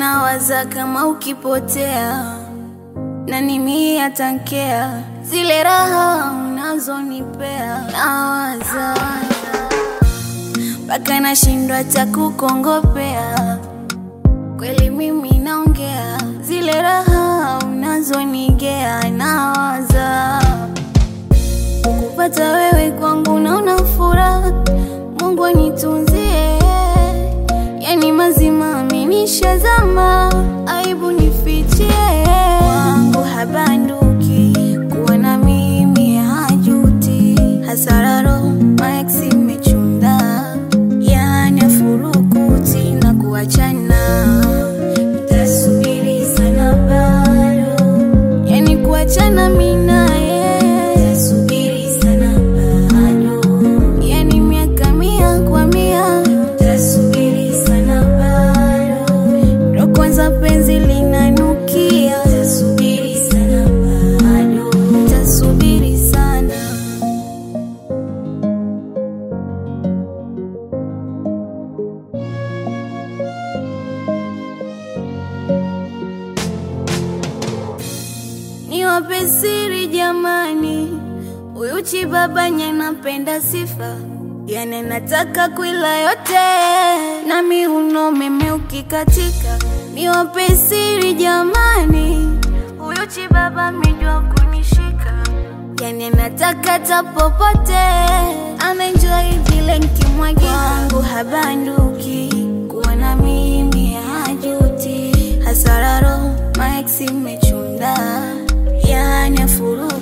nawaza kama ukipotea nani mie atankea zile raha unazonipea nawaza mpaka nashindwa hata kukongopea kweli mimi naongea zile raha unazonigea nawaza kupata wewe kwangu naona furaha mungu anitunzie yani mazima amenishazama aibu nifichie wangu habanduki kuwa na mimi hajuti hasararo maeksi mechunda yani afurukuti na kuachana tasubiri sana bado yani kuachana minaye tasubiri sana bado yani miaka mia kwa mia tasubiri sana bado ndo kwanza penzi linanukia tasubiri sana bado tasubiri sana niwape siri jamani, huyu chibabanye napenda sifa, yani nataka kuila yote na miuno meme ukikatika. Niwape siri jamani, huyu chibaba amejua kunishika, yani nataka ta popote, anaenjoy vile nkimwagia wangu habanduki, kuwa na mimi hajuti, hasararo maeksi mechunda, yani afuru